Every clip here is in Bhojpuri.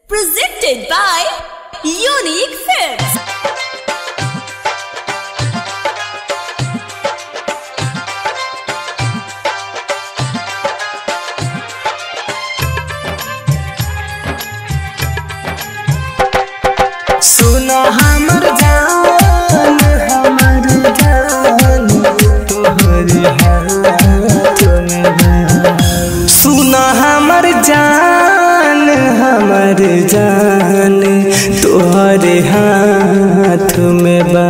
Presented by Unique Films. सुनो हमर जान हमर जान तोहर हाथ में बा। सुनो हमर जान हमर जान तोहर हाथ में बा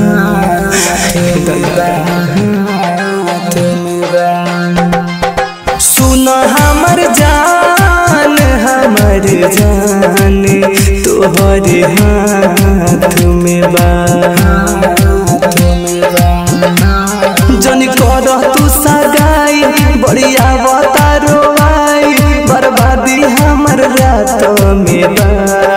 हाथ में बा सुन हमर जान हमर जान तोहर हाथ में बा जन कर तू सगाई बढ़िया बतारो आई बर्बादी हमर रात में बा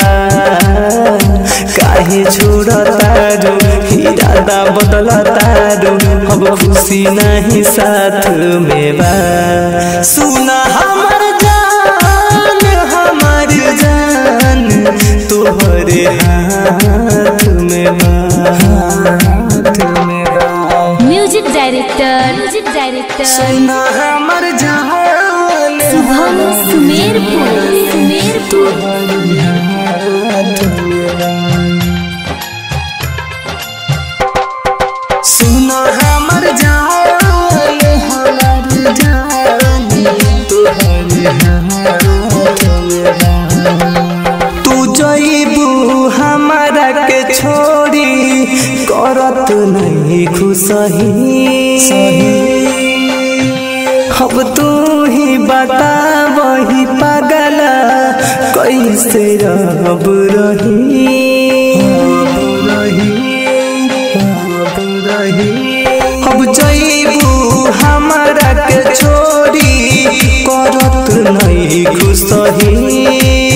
काहे छोड़तारो इरादा बदलतारो अब खुशी नहीं साथ में बा सुना हमर जान हमर जान तोहरे हाथ में बा हाथ में बा म्यूजिक डायरेक्टर म्यूजिक डायरेक्टर सुना हमर जान शुभम सुमेरपुर सुमेरपुर सुना हमर जान हमर जान तोहर हाथ में बा। तू जईबू हमारा के छोड़ी करत नहीं खुशही अब तू ही बता वही पागल कैसे रब रही अब जईबू हमारा के छोड़ी करत नहीं खुशही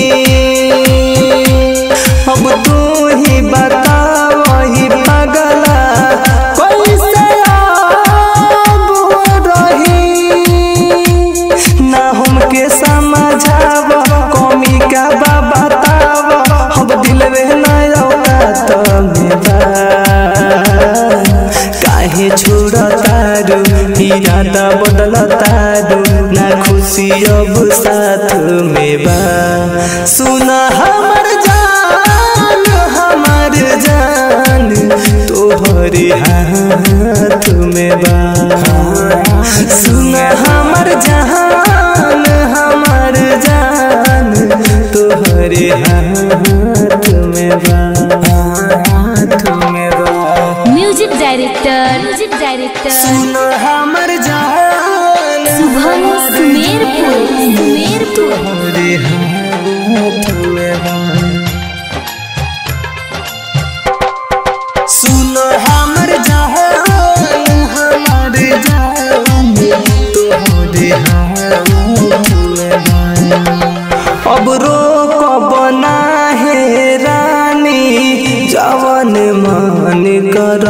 अब तू ही बता वही पगला कैसे अब रही ना हमके समझाव कमी का बा बताव अब दिलवे ना औकात में बा काहे छोड़तारू इरादा बदलतारू ना खुशी अब साथ में बा सुना हमर जान हमर जान तोहरे हाथ में बा सुना हमर जान हमर जान तोहरे हाथ में बा हाथ में बा म्यूजिक डायरेक्टर म्यूजिक डायरेक्टर सुनो हमर जान शुभम सुमेरपुर सुमेरपुर तोहरे हाथ में बा सुनो हमर जान हमर जान तोहरे हाथ में बा अब रोक बना है रानी जवन मन कर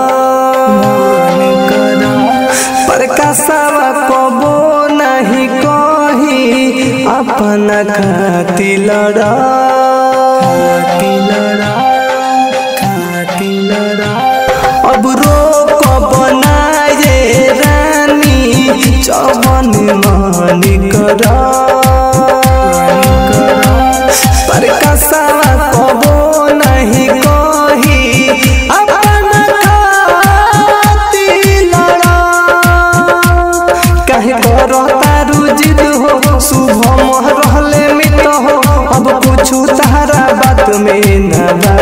प्रकाशवा कबो नहीं कही अपन खाती लड़ा खाती लड़ा खाती लड़ा अब रोक बनाए रानी जवन मन कर प्रकाशवा कबो नहीं कही अपन खाती लड़ा काहे करो तारू जिद हो शुभम रहले मित हो अब कुछु तारा बात में न बा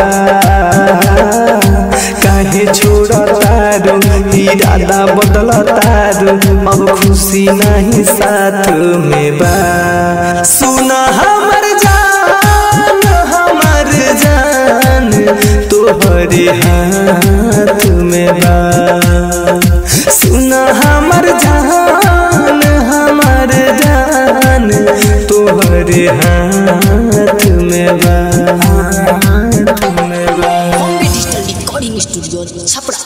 काहे छोड़ तारू इरादा बदल तारू अब खुशी नहीं साथ में बा सुना हमर जान हमर जान तोहरे हाथ में बा सुना हमर जान हमर जान तोहरे हाथ में बा हाथ में बा Bombay Digital Recording Studio, Chapra.